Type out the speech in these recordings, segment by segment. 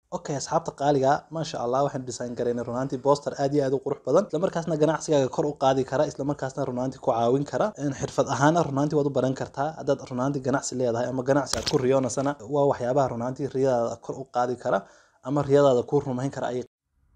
okay asxaabta qaaliga maasha allah waxaan design garaynay runaantii booster aad iyo aad u qurux badan islamarkaasna ganacsigaaga kor u qaadi kara islamarkaasna runaantii ku caawin kara xirfad ahaana runaantii waad u baran kartaa haddaad runaantii ganacsi leedahay ama ganacsi aad ku riyoonasana waa waxyaabaha runaantii riyadaada kor u qaadi kara ama riyadaada ku rumayn kara ay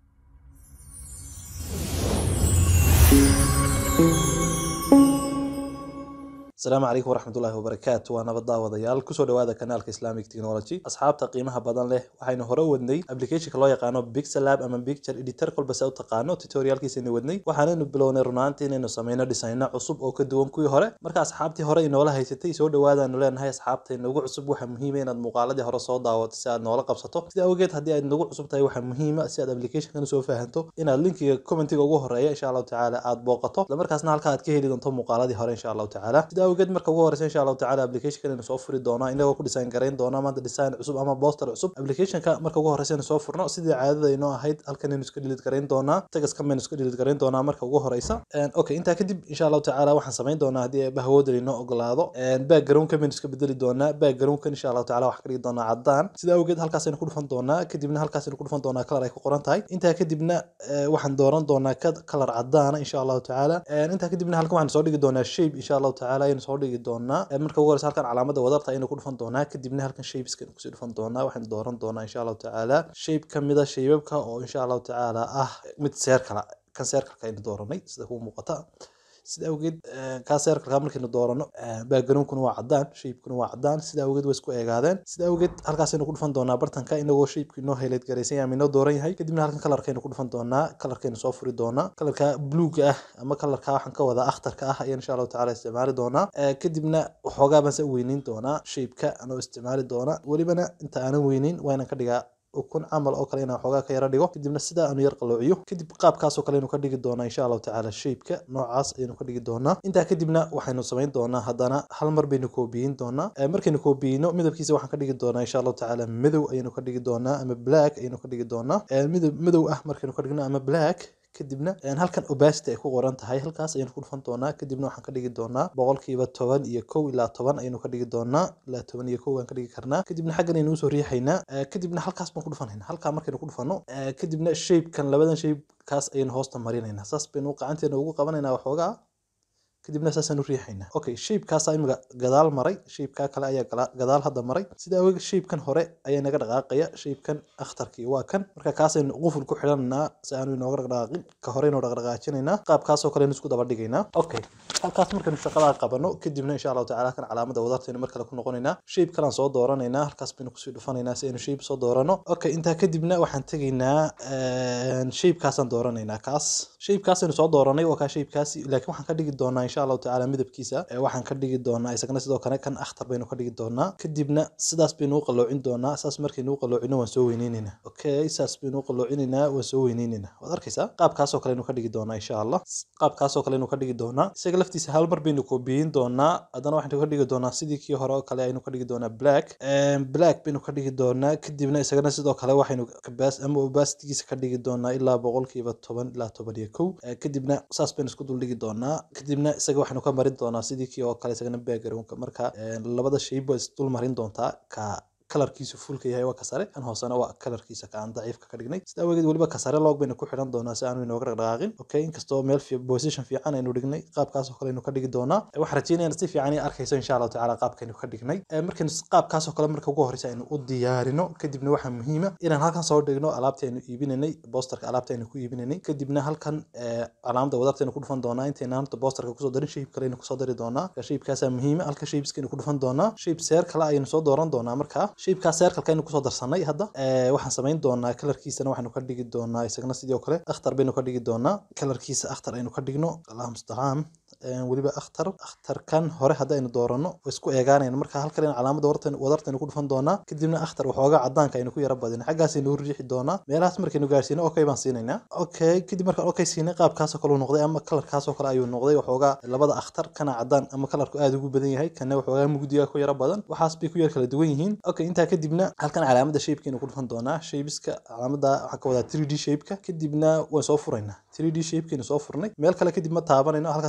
asalaamu calaykum waraxmatullaahi wabarakaatu waa nabad daawadayaal kusoo dhawaada kanaalka islamic technology asxaabta qiimaha badan leh waxaynu hore wadnay applicationka loo yaqaano pixelab ama picture editor kolba se u taqaano tutorialkiisaynu wadnay waxaanaynu bilownay runaantii inaynu sameyno dhisayno cusub oo ka duwan kuwii hore marka asxaabtii hore inoola haysatay soo dhawaadaanu leenahay asxaabta inagu cusub waxaa muhiima inaad muuqaaladii hore soo daawato si aad noola qabsato sida awgeed haddii aad nagu cusub tahay waxaa muhiima si aad applicationkan usoo fahanto inaad linkiga commentiga ugu horeeya insha allahu tacaala aad booqato islamarkaasna halka aad ka heli doonto muuqaaladii hore insha allahu tacaala sida awgeed marka ugu horeysa insha allahu tacala applicationka inaynu soo furi doonaa inagoo ku design garayn doona maanta design cusub ama poster cusub applicationka marka ugu horeysa inaynu soo furno sidii caadada inoo ahayd halkan aynu iska delete garayn doonaa tagaskan baynu iska delete garayn doonaa marka ugu horeysa okay intaa kadib insha allahu tacala waxaan samayn doonaa haddii bahawoodan inoo ogolaado backgroundka baynu iska bedeli doonaa backgroundkan insha allahu tacala waxaan ka dhigi doonaa caddaan sida awgeed halkaas aynu ku dhufan doonaa kadibna halkaas aynu ku dhufan doonaa kalar ay ku qoran tahay intaa kadibna waxaan dooran doonaa kalar caddaana insha allahu tacala intaa kadibna halkan waxaan soo dhigi doonaa shape insha allahu tacala aynu soo dhigi doonaa marka ugu horeysa halkan calaamada wadarta aynu ku dhufan doonaa kadibna halkan shapeska kusii dhufan doonaa waxaan dooran doonaa insha allahu tacaala shape ka mida shaybabka oo insha allahu tacaala ah mid seerkala kan seerkalka aynu dooranay sida kuu muuqata sida awgeed kaa seerkalka markaynu doorano backgroundkuna waa caddaan shapekuna waa caddaan sida awgeed way isku eegaadeen sida awgeed halkaasaynu ku dhufan doonaa bartanka inagoo shapeka inoo highlight garaysan yahay ama inoo dooran yahay kadibna halkan kalarkaynu ku dhufan doonaa kalarkaynu soo furi doonaa kalarka bluega ah ama kalarka waxaan ka wadaa akhtarka ah ayaan insha allahu tacala isticmaali doonaa kadibna waxoogaa baan se weyneyn doonaa shapeka anoo isticmaali doona welibana inta aanan weyneyn waa inaan ka dhigaa ukun camal oo kale inaan xoogaa ka yara dhigo kadibna sidaa aanu yar qaloociyo kadib qaabkaasoo kale aynu ka dhigi doonaa insha allahu tacaala shapeka noocaas ayaynu ka dhigi doonaa intaa kadibna waxaynu samayn doonaa haddana hal mar baynu koobiyin doonaa markaynu koobiyino midabkiisa waxaan ka dhigi doonaa insha allahu tacaala madow ayaynu ka dhigi doonaa ama black ayaynu ka dhigi doonaa midab madow ah markaynu ka dhigno ama black kadibna halkan obacity ay ku qoran tahay halkaas ayaynu ku dhufan doonaa kadibna waxaan ka dhigi doonaa boqolkiiba toban iyo kow ilaa toban ayaynu ka dhigi doonaa ilaa toban iyo kow aan ka dhigi karnaa kadibna xaggan aynu usoo riixaynaa kadibna halkaas baan ku dhufanayna halkaa markaynu ku dhufano kadibna shapekan labadan shape kaas ayaynu hoosta marinaynaa saas baynu gacanteena ugu qabanaynaa waxoogaa kadibna saasaan u riixaynaa okay shapekaasaa imika gadaal maray shapekaa kale ayaa gadaal hadda maray sida awgeed shapekan hore ayaa naga dhaqaaqaya shapekan akhtarkii waa kan marka kaasaynu quful ku xidhanaynaa si aanu inooga dhaqdhaqaaqin ka horeynu dhaqdhaqaajinaynaa qaabkaasoo kale aynu isku daba dhigaynaa okay halkaas markaynu shaqadaa qabano kadibna insha allahu tacala kan calaamada wadartaynu mar kale ku noqonaynaa shape kalaan soo dooranaynaa halkaas baynu kusii dhufanaynaa si aynu shape soo doorano okay intaa kadibna waxaan tegaynaa shapekaasaan dooranaynaa kaas shapekaasaynu soo dooranay waa kaa shapekaasi laakiin waxaan ka dhigi doonaa insha allahu tacala midabkiisa waxaan ka dhigi doonaa isagana sidoo kale kan akhtar baynu ka dhigi doonaa kadibna sidaas baynu u qaloocin doonaa saas markaynu u qaloocino waan soo weyneyneynaa okay saas baynu u qaloocinaynaa waan soo weyneyneynaa waad arkaysaa qaabkaasoo kale aynu ka dhigi doonaa insha allah qaabkaasoo kale aynu ka dhigi doonaa isaga laftiisa hal mar baynu koobiyin doonaa haddana waxaynu ka dhigi doonaa sidii kii hore oo kale aynu ka dhigi doonaa black black baynu ka dhigi doonaa kadibna isagana sidoo kale waxaynu ama obasitigiisa ka dhigi doonaa ilaa boqolkiiba toban ilaa toban iyo kow kadibna saas baynu isku dul dhigi doonaa kadibna isaga waxaynu ka marin doonaa sidii kii oo kale isagana backgroundka marka labada shayb waa isdul marin doontaa ka kalarkiisu fulka yahay waa kasare kan hoosena waa kalarkiisa ka aan daciifka ka dhignay sida awgeed weliba kasare log baynu ku xidhan doonaa si aanu inooga dhaqdhaqaaqin okay inkastoo meel position fiican aynu dhignay qaabkaasoo kale aynu ka dhigi doonaa waxaan rajeynayna si fiican arkayso insha allahu tacala qaabkaynu ka dhignay markaynu qaabkaasoo kale marka ugu horeysa aynu u diyaarino kadibna waxaa muhiima inaan halkan soo dhigno alaabtii aynu iibinanay boosterka alaabtii aynu ku iibinanay kadibna halkan calaamada wadarta aynu ku dhufan doonaa intayna horta boosterka kusoo darin shape kale aynu kusoo dari doonaa shapekaasaa muhiima halka shapeska aynu ku dhufan doonaa shape seer kale ayaynu soo dooran doonaa markaa shapekaas seerkalka aynu kusoo darsanay hadda waxaan samayn doonaa kalarkiisana waxaynu ka dhigi doonaa isagana sidoo kale akhtar baynu ka dhigi doonaa kalarkiisa akhtar aynu ka dhigno allah mustacaan weliba akhtar akhtarkan hore hadda aynu doorano way isku eegaanayna marka halkan aynu calaamada wadartaynu ku dhufan doonaa kadibna akhtar waxoogaa caddaanka aynu ku yara badina xaggaasaynu u riixi doonaa meelahaas markaynu gaarsiino okay baan siinaynaa okay kadib markaan okay siinay qaabkaasoo kale uu noqday ama kalarkaasoo kale ayuu noqday waxoogaa labada akhtar kana caddaan ama kalarku aad ugu badan yahay kana waxoogaa mugdiga ku yara badan waxaas bay ku yar kala duwan yihiin okay intaa kadibna halkan calaamada shapekaynu ku dhufan doonaa shapeska calaamada waxaan ka wadaa 3d shapeka kadibna waan soo furaynaa 3d shapekaynu soo furnay meel kale kadib ma taabanayno halkaasaynu ku dhufan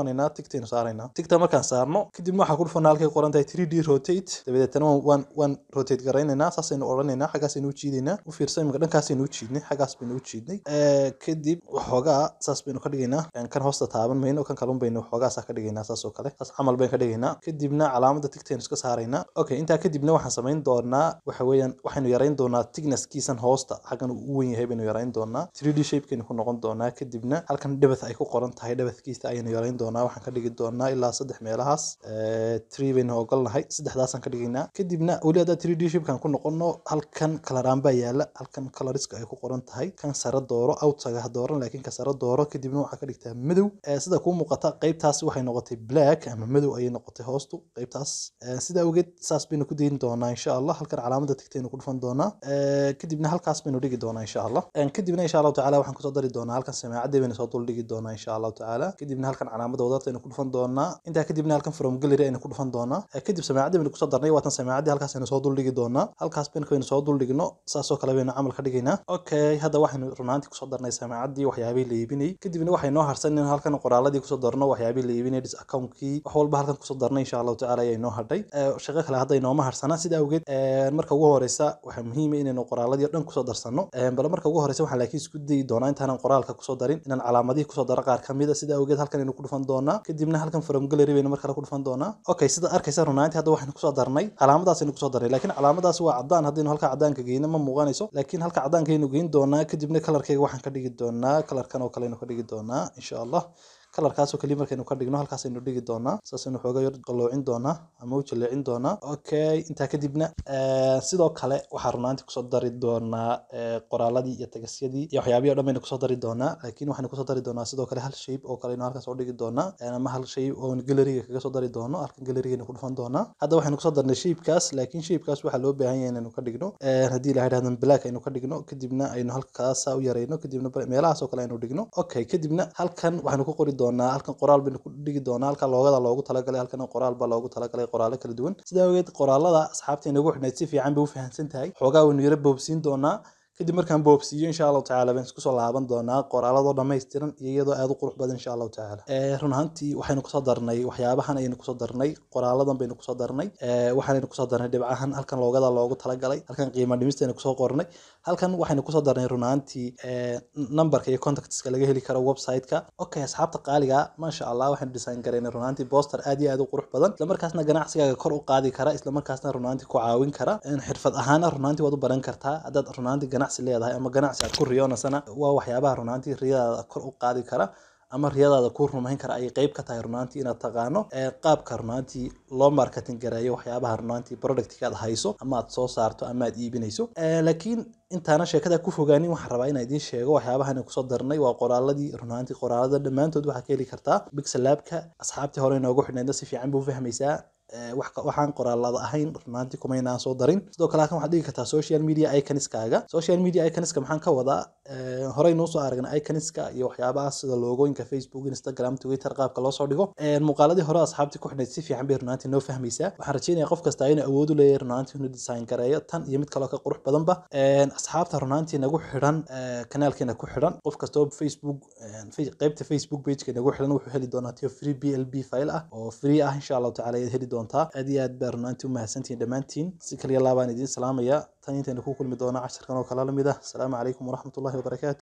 dhufanaynaa tigtaynu saaraynaa tigta markaan saarno kadibna waxaan ku dhufanaa halkay qoran tahay 3d rotate dabadeetana waan waan rotate garaynaynaa saasaynu odhanaynaa xaggaasaynu u jiidaynaa u fiirsa imika dhankaasaynu u jiidnay xaggaas baynu u jiidnay kadib waxoogaa saas baynu ka dhigaynaa kan hoosta taaban mayno kan kalun baynu waxoogaasaa ka dhigaynaa saas oo kale saas camal baynu ka dhigaynaa kadibna calaamada tigtaynu iska saaraynaa okay intaa kadibna waxaan samayn doonaa waxa weeyaan waxaynu yarayn doonaa thicknesskiisan hoosta xaggan uu u weyn yahay baynu yarayn doonaa 3d shapekaynu ku noqon doonaa kadibna halkan dhabath ay ku qoran tahay dhabathkiisa ayaynu yarayn doonaa waxaan ka dhigi doonaa ilaa saddex meelahaas tree baynu ogolnahay saddexdaasaan ka dhigaynaa kadibna weli haddaa 3d shapekan ku noqono halkan kalaraan baa yaala halkan coloriska ay ku qoran tahay kan sare dooro outside ha dooran laakiin ka sare dooro kadibna waxaa ka dhigtaa madow sida kuu muuqata qaybtaas waxay noqotay black ama madow ayay noqotay hoostu qaybtaas sida awgeed saas baynu ku dayin doonaa insha allah halkan calaamada tigtaynu ku dhufan doonaa kadibna halkaas baynu dhigi doonaa insha allah kadibna insha allahu tacaala waxaan kusoo dari doonaa halkan samaacadii baynu soo dul dhigi doonaa insha allahu tacaala kadibna halkan calaamada wadarta aynu ku dhufan doonaa intaa kadibna halkan from gallery aynu ku dhufan doonaa kadib samaacadii baynu kusoo darnay waatan samaacadii halkaas aynu soo dul dhigi doonaa halkaas baynu baynu soo dul dhigno saasoo kale baynu camal ka dhigaynaa okay hadda waxaynu runaantii kusoo darnay samaacadii waxyaabihii la iibinayay kadibna waxay noo harsan in halkan qoraaladii kusoo darno waxyaabihii la iibinayay dis accountkii wax walba halkan kusoo darnay insha allahu tacaala ayaa inoo hadhay shaqo kale hadda inooma harsana sida awgeed marka ugu horeysa waxaa muhiima inaynu qoraaladii o dhan kusoo darsano bale marka ugu horeysa waxaan laakiin isku dayi doonaa intaanan qoraalka kusoo darin inaan calaamadihii kusoo daro qaar kamid a sida awgeed halkan aynu ku dhufan doonaa kadibna halkan from gallery baynu mar kale ku dhufan doonaa okay sida arkaysa runaantii hadda waxaynu kusoo darnay calaamadaas aynu kusoo darnay laakiin calaamadaas waa cadaan haddaynu halka cadaanka geyno ma muuqanayso laakiin halka cadaanka aynu geyn doonaa kadibna kalarkeyga waxaan ka dhigi doonaa kalarkan oo kale aynu ka dhigi doonaa insha allah kalarkaasoo kaliya markaynu ka dhigno halkaasaynu dhigi doonaa saasaynu xooga yar qalloocin doonaa ama u jaleecin doonaa okay intaa kadibna sidoo kale waxaa runaantii kusoo dari doonaa qoraaladii iyo tagasyadii iyo waxyaabihi o dhan baynu kusoo dari doonaa laakiin waxaynu kusoo dari doonaa sidoo kale hal shape oo kaleynu halkaas oo dhigi doonaa ama hal shay oo galleriga kaga soo dari doono halkan gallerigaynu ku dhufan doonaa hadda waxaynu kusoo darnay shapekaas laakiin shapekaas waxaa loo baahan yahay inaynu ka dhigno haddii ilaha dhahdan black aynu ka dhigno kadibna aynu halkaasa u yarayno kadibna meelahaas oo kale aynu dhigno okay kadibna halkan waxaynu ku qori doonaa halkan qoraal baynu ku dhigi doonaa halkan loogada loogu talagalay halkan qoraal baa loogu talagalay qoraalo kala duwan sidaa awgeed qoraalada asxaabta inagu xidhnayd si fiican bay u fahamsan tahay xoogaa waynu yaro boobsiin doonaa kadib markaan boobsiiyo insha allahu tacaala baan isku soo laaban doonaa qoraaladoo dhammaystiran iyo iyadoo aada u qurux badan insha allahu tacaala run ahaantii waxaynu kusoo darnay waxyaabahan ayaynu kusoo darnay qoraaladan baynu kusoo darnay waxaanaynu kusoo darnay dhibcahan halkan loogada loogu talagalay halkan qiima dhimistaynu kusoo qornay halkan waxaynu kusoo darnay run ahaantii numberka iyo contactska laga heli karo website-ka okay asxaabta qaaliga maasha allah waxaynu design garaynay run ahaantii poster aad iyo aad u qurux badan islamarkaasna ganacsigaaga kor u qaadi kara islamarkaasna run ahaantii ku caawin kara xirfad ahaana run ahaantii waad u baran kartaa haddaad run ahaantii ganacsi leedahay ama ganacsi aad ku riyoonasana waa waxyaabaha runaantii riyadaada kor u qaadi kara ama riyadaada ku rumayn kara ayay qeyb ka tahay runaantii inaad taqaano qaabka runaantii loo marketing gareeyo waxyaabaha runaantii productka aad hayso ama aad soo saarto ama aad iibinayso laakiin intaana sheekada ku fogaanin waxaan rabaa inaan idiin sheego waxyaabahan kusoo darnay waa qoraaladii runaantii qoraalada dhammaantood waxaa ka heli kartaa bixelabka asxaabtii hore inoogu xidhnaydna si fiican bay u fahmaysaa waxaan qoraalada ahayn runaantii kumaynaan soo darin sidoo kale halkan waxaad dhigi kartaa social media iconskaaga social media iconska maxaan ka wadaa horey noo soo aragnay iconska iyo waxyaabahaas sida loogooyinka facebook instagram twitter qaabka loo soo dhigo muuqaaladii hore asxaabtii ku xidhnayd si fiican bay runaantii noo fahmaysaa waxaan rajeynaya qof kasta inuu awood u leeyahay runaantii inuu design gareeyo tan iyo mid kaloo ka qurux badanba asxaabta runaantii nagu xidhan kanaalkeena ku xidhan qof kasta oo facebook qeybta facebook pageka nagu xidhan wuxuu heli doonaa tio free b l b file ah oo free ah insha allahu tacala ayaad heli doontaa aad iyo aad baa runaantii u mahadsantihiin dhammaantiin si kaliya laabaan idiin salaamaya tan intaynu ku kulmi doona casharkan oo kala lamid ah asalaamu calaykum waraxmatullahi wabarakaatu